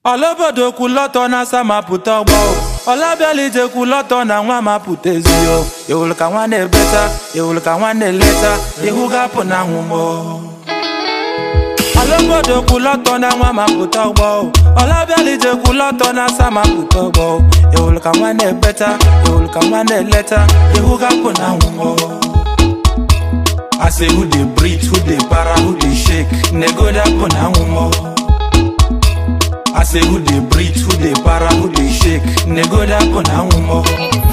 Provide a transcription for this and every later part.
ọlaobodo kwulọtọ na asa mapụta ọgbọ ọlabialije kwulọtọ na nwa mapụta ezio ewulu ka nwa na-ebeta ewulu ka nwa na-eleta ihu gapụ na nwụmọ ọlaobodo kwulọtọ na nwa mapụta ọgbọ ọlabialije kwulọtọ na asa mapụta ọgbọ ewulu ka nwa na-ebeta ewulu ka nwa na-eleta ihu gapụ na nwụmọ I say who dey breathe, who dey para, who dey shake, nego dapụ na nwụmọ I say who dey breathe, who dey para, who dey shake, nego dapụ na nwụmọ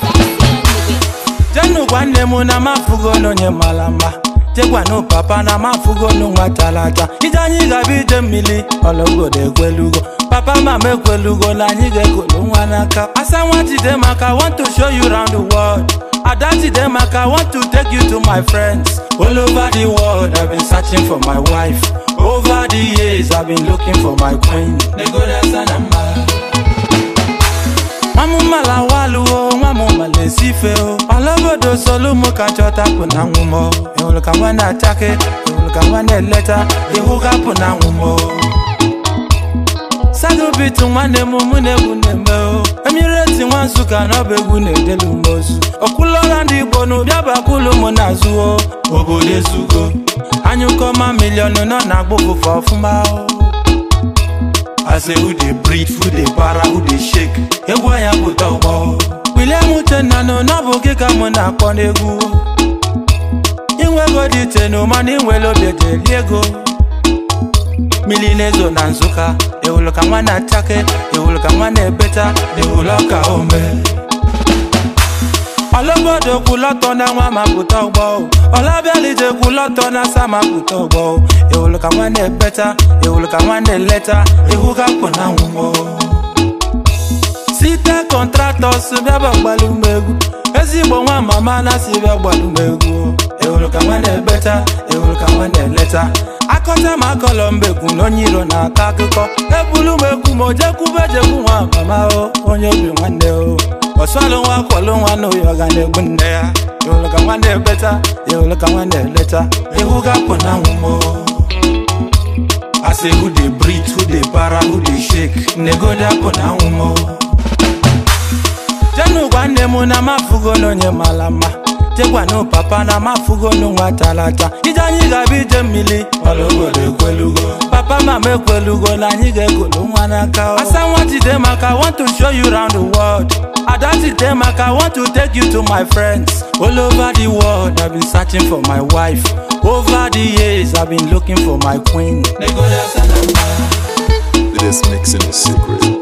jenu gwa nne m na mafugo n'onye mara mma jegwanu papa na mafugo n'nwa talata ije anyị ga-abịa ije mmiri ọlọgodo ekwelugo papa mama ekwelugo na anyị ga-ekolu nwa n'aka asa nwa jide maka I want to show you round the world ada jide maka I want to take you to my friends all over the world I've been searching for my wife over the years I've been looking for my queen negodasa na mma nwamụmala waluo nwamụmala esife o ọlaobodo solumo ka chọtapụ na nwụmọ ịhụrụ ka nwa na-achake ịhụrụ ka nwa na-eleta ihu gapụ na nwụmọ sadobitu nwanne m mụ na egwu na-eme o emireti nwa nsụka na ọba egwu na-edelu m ozu okwulọra ndị igbo na ụbịa bakulu m na-azụ o obodo ezugo anyụkọma miliọnụ nọ na agbụfụfe ọfụma o I say who dey breathe, who dey para, who dey shake. Egwu anya pụta ụgbọ. William Uchenna nọ n'ọbụ gị ka mụ na-akpọ n'egwu. Inwego dị tenu mana inwere obi ejeli ego. Mmiri na-ezo na Nsụka, ewulu ka nwa na-achake, ewulu ka nwa na-ebeta, ewulu ọka ome. ọlaobodo kwulọtọ na nwa mapụta ụgbọ ọlabialije kwulọtọ na asa mapụta ụgbọ ewulu ka nwa na-ebeta ewulu ka nwa na-eleta ihu gapụ na nwụmọ site kọntratọs bịaba gbalumegwu ezigbo nwa mama na si bịa gbalumegwu ewulu ka nwa na-ebeta ewulu ka nwa na-eleta akọta ma akọlọ mbekwu na onye iro na-akọ akụkọ ebulu m ekwu ma ojekwube ejekwu nwa mama o onye obi nwanne o ọsọlụ nwa kwọlụ nwa n'ụyọ ga na-egbu nne ya ịhụrụ ka nwa na-ebeta ịhụrụ ka nwa na-eleta ihu gapụ na nwụmọ I say who dey breathe, who dey para, who dey shake, nego dapụ na nwụmọ jenu gwa nne m na mafugo n'onye mara mma jegwanu papa na mafugo n'nwa talata ije anyị ga-abịa ije mmiri ọlọgodo ekwelugo papa mama ekwelugo na anyị ga-ekolu nwa n'aka asa nwa jide maka I want to show you round the world ada jide maka I want to take you to my friends all over the world I've been searching for my wife over the years I've been looking for my queen This mixing is secret.